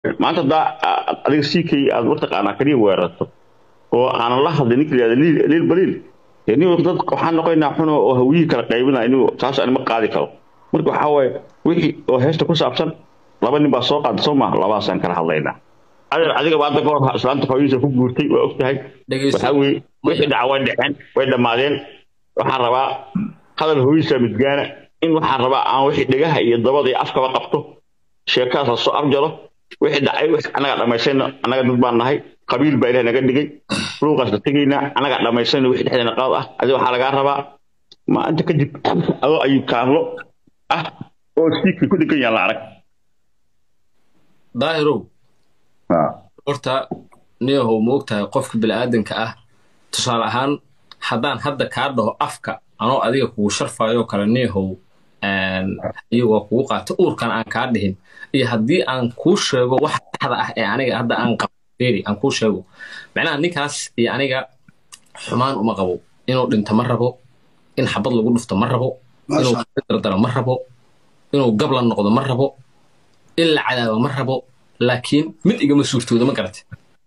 maanta haddaa adiga ck aad mataqaanaa kaliya weerarto oo aanan la hadlin ninka yihahda liil liil baliil dee nin dad waxaan noqonaynaa xuno oo hawiyihii kala qaybinaa inigu taas anima qaadi karo marka waxaa waaye wixii oo heesta ku saabsan laba nin baa soo qaada soo maaha labaasaan kala hadlaynaa adeer adiga ba hadda kahor islaanta hooyadiisa ku guurtay waa og tahay waxaa weeye wixii dhaca way dhaceen way dhammaadeen waxaan rabaa hadal hooyadiisa midgaana in waxaan rabaa aan wixii dhegaha iyo dabada iyo afkaba qabto sheekaas la soo afjaro wixii dhacay annaga dhammaysayna annaga dad baan nahay qabiil baa ilaah naga dhigay luuqaas la tegaynaa annaga dhammaysayna wixii dhexdeena qalad ah adiga waxaa lagaa rabaa maalinta kadib adoo ayuu kaarlo ah oo siikii ku dhegan yahan la arag daahirow horta neehow ma ogtahay qofka bini'aadanka ah tusaale ahaan haddaan hadda kaa dhaho afka anoo adiga kugu sharfaayoo kale neehow iyagoo kugu qaata uurkan aan kaa dhihin iyo haddii aan kuu sheego wax saxda ah ee aniga hadda aan qabo feri aan kuu sheego macnaha ninkaas iyo aniga xumaan uma qabo inuu dhinto ma rabo in xabad lagu dhufto ma rabo inuu dardaro ma rabo inuu gablan noqdo ma rabo in la cadaabo ma rabo laakiin mid igama suurtoodo ma garate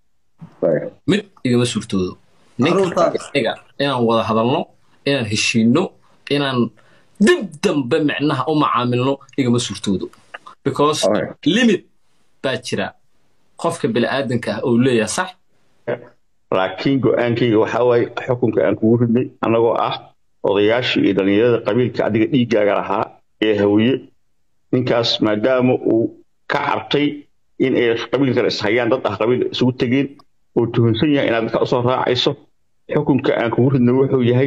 mid igama suurtoodo ninka inaan wada hadalno inaan heshiino inaan dib dambe micnaha u macaamilno igama suurtoodo because limit baa jira qofka bini'aadanka ah oo leeyahay sax laakiin go-aankayga waxaa waaye xukunka aan kugu ridnay annagoo ah odayaashii iyo dhallinyarada qabiilka adiga dhiiggaaga lahaa ee hawiye ninkaas maadaama uu ka cabtay in ay qabiil kale ishayaan dad ah qabiil isugu tegeen oo tuhunsan yahay inaad dadka usoo raacayso xukunka aan kugu ridnay wuxuu yahay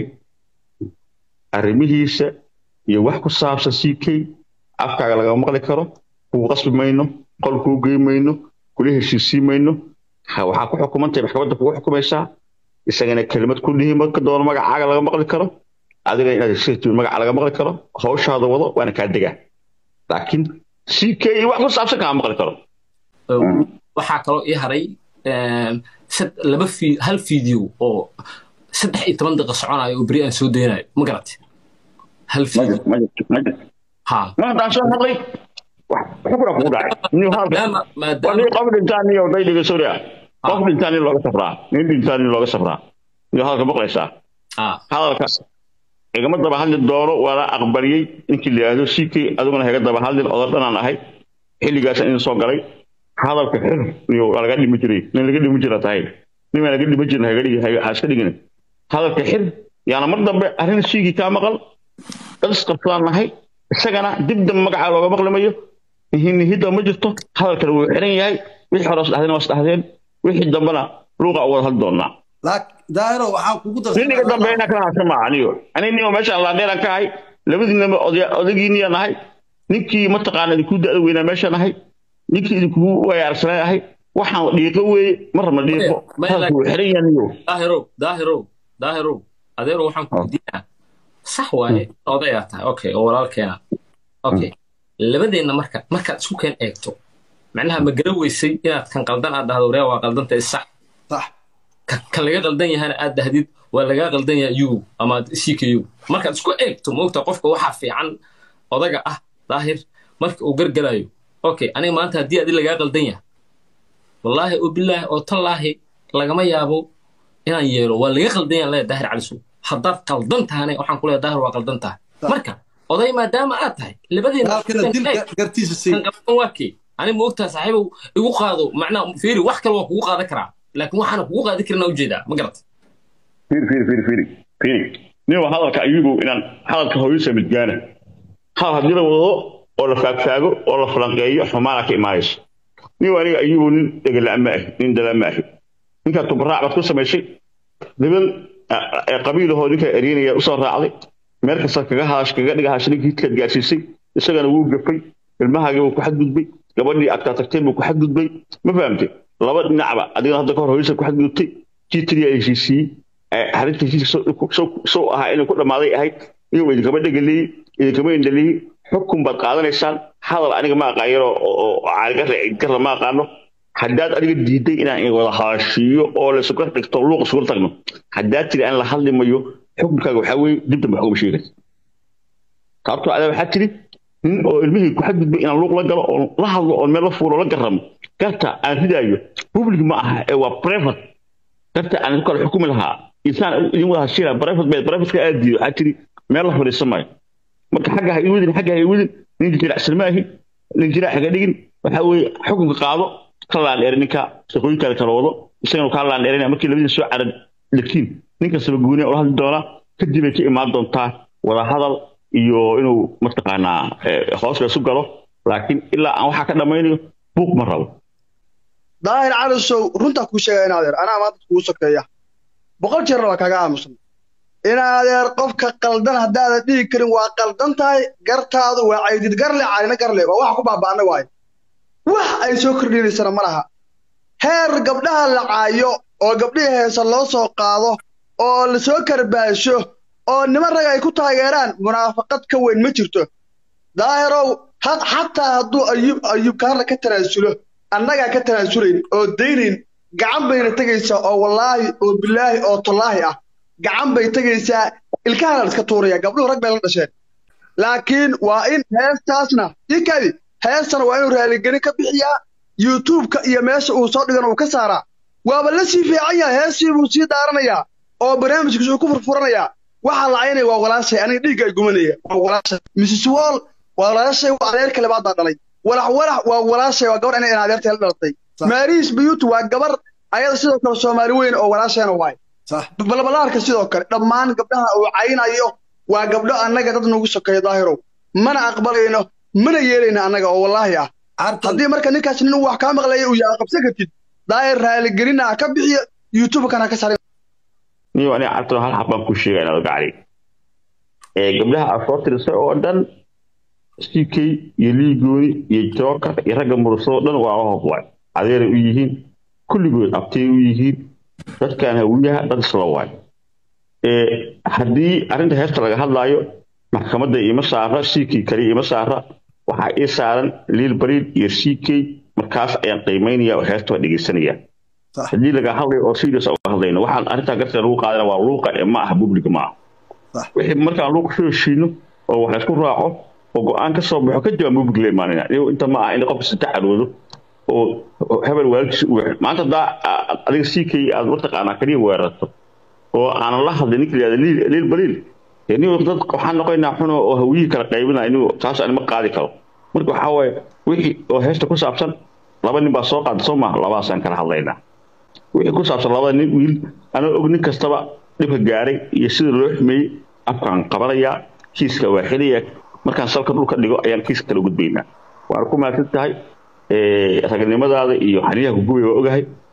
arrimihiisa iyo wax ku saabsan c k afkaaga lagama maqli karo kuu qasbi mayno qol kuu gey mayno kula heshiisii mayno waxaa ku xukumantahay maxkamadda kugu xukumaysaa isagana kelimad ku dhihi marka doono magacaaga laga maqli karo adiga inaad heshiis magaca laga maqli karo hawshaada wado waana kaa degaa laakiin c k wax ku saabsan kama maqli karo waxaa kaloo ii haray laba hal video oo saddex iyo toban daqiiqo soconayo oo beri aan soo daynayo ma garate hal video ha maantaan soo hadlay xukuna kugu dhacay qof dhintaan iyo day dhigasoria qof dhintaan in looga safraa nin dhintaan in looga safraa iyo hadalka maqlaysaa hadalka igama daba hadli doono waana aqbaliyey ninkii la yidhaahdo sikii adiguna haga daba hadlin odo dhanaan ahay xilligaas idin soo galay hadalka xir iyo laga dhimi jiray nin laga dhimi jira tahay nin laga dhimi jirin ha iska dhigin hadalka xir yaana mar dambe arrin siigii kaa maqal dad isqabsadaan nahay isagana dib dambe magacaa looga maqli mayo nihida ma jirto hadalkana wuu xiran yahay wixii hore isdhahdeen waa isdhahdeen wixii dambena luuqa u wada hadli doonaa daahiro waxaan kugu niniga dambe inaa kala hadsan maa anigo ani nio meeshaan laadheeraan ka ahay labadiinaba odagiiniya nahay ninkii mataqaana idinku da'da weynaa meesha nahay ninkii idinkugu wayaarsanay ahay waxaan dhiiqo weeye ma rabna dhiiqo hadalku wuu xiran yahay niyo daahirow daahirow daahirow adeero waxaan ku weydiinaa sax waaye odayaa tahay okay oo walaalkeena okay labadeenna marka markaad isku keen eegto macnaha ma gara weysay inaad kan qaldan aad dhahdo waryaa waa qaldantay sax kan laga qaldan yahana aad dhahdid waa lagaa qaldan yaha u ama ck u markaad isku eegto moogta qofka waxaa fiican odaga ah daahir marka uu gargalayo okay aniga maanta haddii adi lagaa qaldan yaha wallaahi oo bilaahi oo tallaahi lagama yaabo inaan yeelo waa laga qaldan yaha leeya daahir calisu haddaad qaldan tahane waxaan ku leeya daahir waa qaldan tahay marka oday maadaama aad tahay labadeena waa kee ani ma ogtaha saaxiibow igu qaado macnaa fiiri wax kale waa kugu qaadan karaa laakiin waxaana kugu qaadi karin ujeedaa ma garata fiiri fiiri fiiri fiiri fiiri nin waa hadalka ayugu inaan hadalka hooyisa midgaana hadal haddii la wado oo la faagfaago oo la falanqeeyo xumaana ka imaanayso nin aniga ayugu nin dhegala'ma ahi nin dalama ahi ninkaa tubaraac baad ku samaysay niban qabiilahoo ninka eryanaya usoo raacday meel kasta kaga haash kaga dhiga haash ninkii hidkaad gaarsiisay isagana wuu gafay ilmahaagii buu ku xadgudbay gabadhii agtaa tagtay buu ku xadgudbay ma fahamtay laba dhinacba adigana hadda kahor hooyisa ku xadgudubtay jiitadii ay heshiisiiyey arrinta heshiiska sow ahaa inay ku dhammaaday ahayd iyagoo idinkama dhegaleeyey idinkama indhaleeyey xukun baad qaadanaysaan hadal aniga ma aqaayaro oo caaligarra ma aqaano haddaad adiga diiday inaan wada haashiiyo oo la sukar dhigto luuq isugula tagno haddaad tiri aan la hadli mayo xukunkaaga waxaa weeye dib dambe waxugama sheegaysa sababtoo adaa waxaa tiri nin oo ilmihii ku xadgudbay inaan luuq la galo oo la hadlo oo meel la fuulo la garamo garta aan ridaayo public ma aha ee waa private garta aan ku kala xukumi lahaa insaan idin wada hashila private bay privateka aad diido waxaa tiri meel la fadhiisan maayo marka xagga ha iwadin xagga ha iwadin nin jiracsan maahi nin jirac haga dhigin waxa weeye xukunka qaado ka laandheeri ninka shaqooyinkaada kala wado isagana kaa laandheerinaya markii labadii soo carad dhegtiin nin kastaba gooniya ula hadli doonaa kadib ay ka imaan doontaa wada hadal iyo inuu mataqaanaa hoos laysu galo laakiin ilaa aan waxaa ka dhammaynayo buuq ma rabo daahir calisow runtaa kuu sheegaya in adeer anaa maanta kugu sokeeya boqol jeerna waa kaaga aamusan in adeer qofka qaldan haddaadan dhihi karin waa qaldan tahay gartaadu waa caydid garle calina garle waa waxa ku baaba'ana waayo wax ay soo kordhinaysana ma laha heer gabdhaha la caayo oo gabdhihii heesa loo soo qaado oo la soo karbaasho oo niman rag ay ku taageeraan munaafaqad ka weyn ma jirto daahirow xataa hadduu ayub ayub kaarla ka tanaasulo annagaa ka tanaasulayn oo daynayn gacan bayna tegaysaa oo wallaahi oo bilaahi oo tallaahi ah gacan bay tegaysaa ilkahana la iska tuuraya gabdhuhu rag bay la dhasheen laakiin waa in heestaasna ikadi heestana waa inuu raaligelin ka bixiyaa youtubeka iyo meesha uu soo dhigana uu ka saaraa waaba la sii fiican yahay heestii buu sii daaranayaa oo barnaamijkiisa uu ku furfuranayaa waxaa lacaynaya waa walaashay aniga dhiigga ay gumanaya waa walaashay mrs wall waa walaashay waa adeerka labaad baa dhalay walax walax waa walaashay waa gabar inay adeerta la dhalatay maariis biyuut waa gabar ayada sidoo kale soomaali weyn oo walaashayna waay balbalaarka sidoo kale dhammaan gabdhaha uu caynayo waa gabdho annaga dad nagu sokeeya daahirow mana aqbalayno mana yeelayno annaga oo wallaahi ah haddii marka ninkaas nin wax kaa maqlaya uu yahay qabsan kartid daahir raaligelina ha ka bixiyo youtubekana ha ka saaray niyo aniga cartano hal xab baan ku sheegaya inaad gacli ee gabdhaha aad soo tirisay oo dhan ck iyo liigooni iyo jookar iyo ragga murusado dhan waa hobwaay adeeray u yihiin kulligood abtay u yihiin dadkan hawiyaha dad isla waay haddii arrinta heesta laga hadlaayo maxkamadda ima saara ck kaliya ima saara waxaa ii saaran liil bariil iyo ck markaas ayaan qiimaynaya oo heesta waa dhegeysanaya haddii laga hadlayo oo serious uga hadlayno waxaan arrintaa garta lagu qaadana waa luuqa ee ma aha public ma aha wixii markaan luuqa soo heshiino oo wax laysku raaco oo go-aan ka soo baxo kadib aan public la imaanina inta ma aha in qofka si tacaloodo oo hebel waalidkiisa u weexo maanta haddaa adiga ck aad mataqaanaa kaliya weerarto oo aanan la hadlin ninka layihahda liil liil baliil nin dad waxaan noqoynaa xuno oo hawiyihii kala qaybinaya inuu taas anima qaadi karo marka waxaa waaye wixii oo heesta ku saabsan laba nin baa soo qaada soo maaha labadaasaan kala hadlaynaa wixii ku saabsan labada nin wiil anoo og nin kastaba dhibka gaaray iyo sida loo xumeeyey afkaan qabanayaa kiiska waa xilaya markaan salka dhulka dhigo ayaan kiiska kala gudbaynaa waana ku mahadsan tahay ragnimadaada iyo xaniyaha kugubay waa ogahay